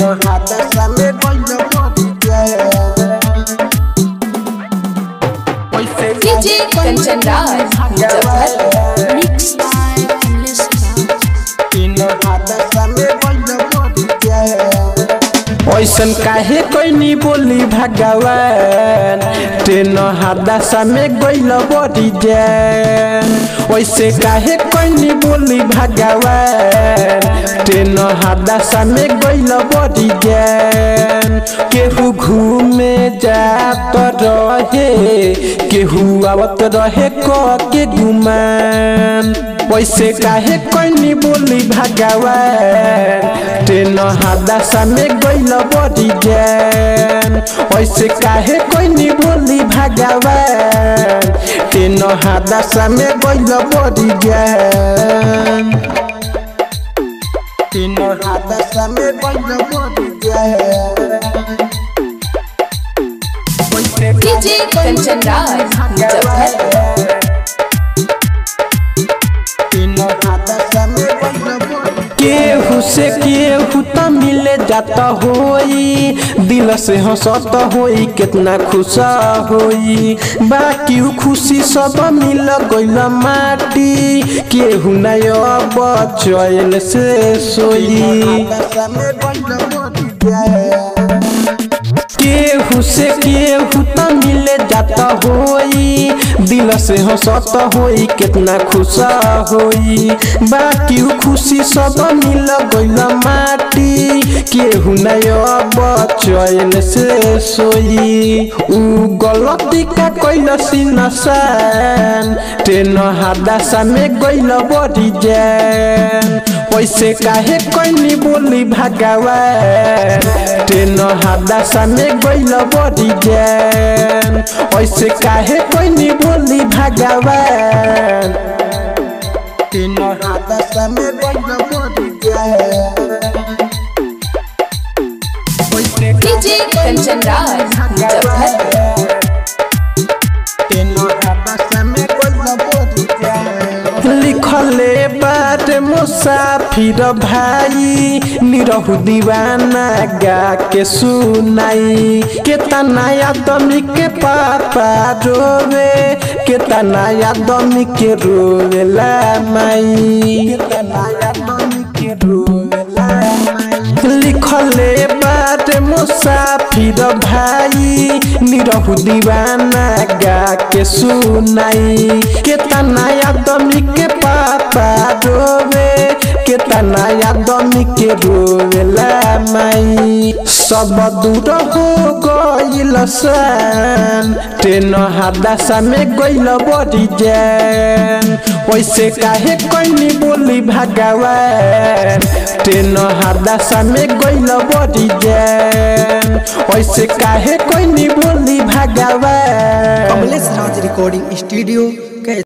तीनों हाथ सामने गइल बड़ी जान वैसे DJ Kanchan Raj Muzaffar Mixed by Endless Sound. तीनों हाथ सामने गइल बड़ी जान ऐसन काहे कोई बोली भगवान ट्रेन हादसा में गइल बड़ी जान वैसे काहे कोई बोली भगवान ट्रेन हादसा में गइल बड़ी जान केहू घूमे जात रहे केहू आवत रहे क के गुमान वैसे काहे कोई बोली भगवान ट्रेन हादसा में गइल बड़ी जान वैसे काहे कोई बोली भगवान ट्रेन हादसा में गइल बड़ी जान ट्रेन हादसा में गइल बड़ी जान वैसे डीजे कंचन राज मुजफ्फर केहू से केहू त मिले जाता होई दिल से हंसत होई कितना खुश होई बाकी उ खुशी सब मिल गइल माटी केहू नय अब चैन से सोई केहू से केहू त मिले जाता होई दिल से हंसत होई कितना खुश होई बाकी उ खुशी सब मिल गइल माटी केहू नय अब चैन से सोई उ गलती का कइल सिनसान ट्रेन हादसा में गइल बड़ी जान वैसे काहे कोई बोली भगवान ट्रेन हादसा में गइल बड़ी जान वैसे काहे कोई बोली भगवान ट्रेन हादसा में गइल बड़ी जान वैसे डीजे कंचन राज मुजफ्फर लिखले बात मुसाफिर भाई निरहु दीवाना गा के सुनाई केतना आदमी के पापा रोवे केतना आदमी के रोवेला माई केतना आदमी के रोवेला माई लिखले बात मुसाफिर भाई निरहु दीवाना गा के सुनाई केतना आदमी के पापा रोवे केतना आदमी के रोवेला माई सब दूर हो गइल सन ट्रेन हादसा में गइल बड़ी जान वैसे काहे कोई बोली भगवान ट्रेन हादसा में गइल बड़ी जान वैसे काहे कोई बोली भगवान कमलेश राज रिकॉर्डिंग स्टूडियो